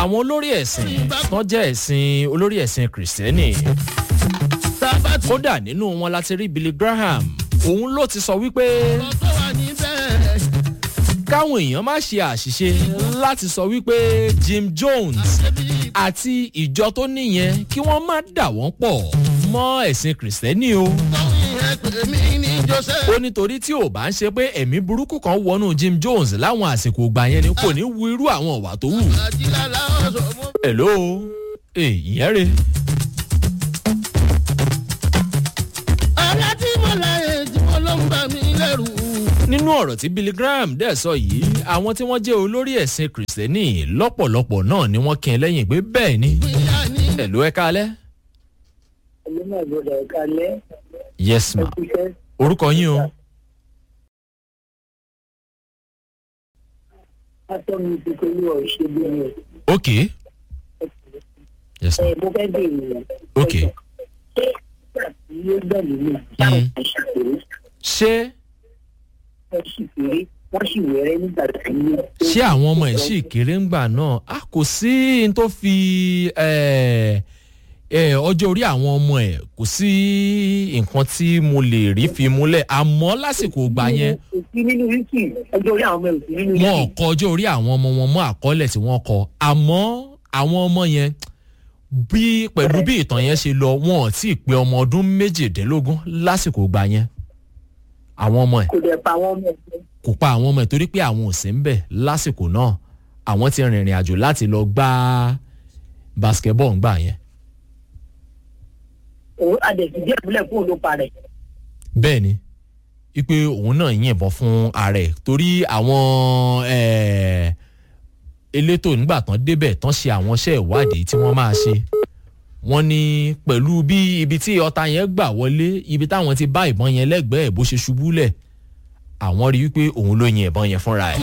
àwọn olórí ẹ̀sìn tó jẹ́ ẹ̀sìn olórí ẹ̀sìn kìrìsìtẹ́nì tábà tí kódà nínú wọn láti rí billy graham òun ló ti sọ wípé ọ̀rọ̀ tó wà níbẹ̀ káwọn èèyàn má ṣe àṣìṣe láti sọ wípé jim jones ṣebí àti ìjọ tó níyẹn kí wọ́n má dà wọ́n pọ̀ mọ́ ẹ̀sìn kìrìsìtẹ́nì o. ìtọ́hún yẹn pè mí ní joseph. ó nítorí tí ò bá ń ṣe pé ẹ̀mí burúkú kan wọnú jim jones láwọn àsìkò ìgbà yẹn ni kò ní wu irú àwọn ọ̀wà tó wù. àjílálá ọ̀sọ̀ mọ́. hello ee ìyẹn rè ọ̀rẹ́ tí mo láyé tí mo ló ń bà mí lẹ́rù. nínú ọ̀rọ̀ tí billy graham dẹ̀ sọ yìí àwọn tí wọ́n jẹ́ olórí ẹ̀sìn kìrìsìtẹ́nì lọ́pọ̀lọpọ̀ náà ni wọ́n kí ẹ lẹ́yìn pé bẹ́ẹ̀ ni ìyá ni hello ẹ kálẹ́. ẹni náà gbọdọ̀ ẹ̀ka lẹ́ yes ma ẹkúṣẹ́ orúkọ yín o látọ́mi ti pẹ̀lú ọ̀ṣẹ́ bí mi ok yes ma ẹ̀ mo fẹ́ bèèrè ok ṣé ìgbà tí ó gbẹ̀lú mi táwọn kan ṣàpèrè ṣé wọ́n sì péré wọ́n sì wẹ̀rẹ́ nígbà tí ó. ṣé àwọn ọmọ ẹ̀ sì kéré ńgbà náà a kò sí n tó fi eh, eh, ọjọ́ orí àwọn ọmọ ẹ̀ kò sí nǹkan tí mo lè rí fi múlẹ̀ àmọ́ lásìkò ìgbà yẹn kò sí nínú wíkì ọjọ́ orí àwọn ọmọ ẹ̀ ò sí nínú wọn ò wíkì. kọ ọjọ́ orí àwọn ọmọ wọn mọ́ àkọọ́lẹ̀ tí wọ́n kọ àmọ́ àwọn ọmọ yẹn bí pẹ̀lú bí ìtàn yẹn ṣe lọ wọn ò tí ì pé ọmọ ọdún méjìdínlógún lásìkò ìgbà yẹn àwọn ọmọ ẹ̀ kò dẹ̀ pa àwọn ọmọ ẹ̀ kò pa àwọn ọmọ ẹ̀ torí pé àwọn ò sí ń bẹ̀ lásìkò náà àwọn ti rìnrìn àjò láti lọ gbá basketball ńgbà yẹn òun adẹ̀sí díẹ̀ múlẹ̀ fún òun ló parẹ̀. bẹ́ẹ̀ ni wípé òun náà yìnbọn fún ààrẹ torí àwọn eh, elétò nígbà tán débẹ̀ tán ṣe àwọn iṣẹ́ ìwádìí tí wọ́n máa ṣe wọ́n ní pẹ̀lú bí ibi tí ọta yẹn gbà wọlé ibi táwọn ti bá ìbọn yẹn lẹ́gbẹ̀ẹ́ bó ṣe ṣubú lẹ̀ àwọn rí wípé òun ló yin ìbọn yẹn fúnra ẹ̀.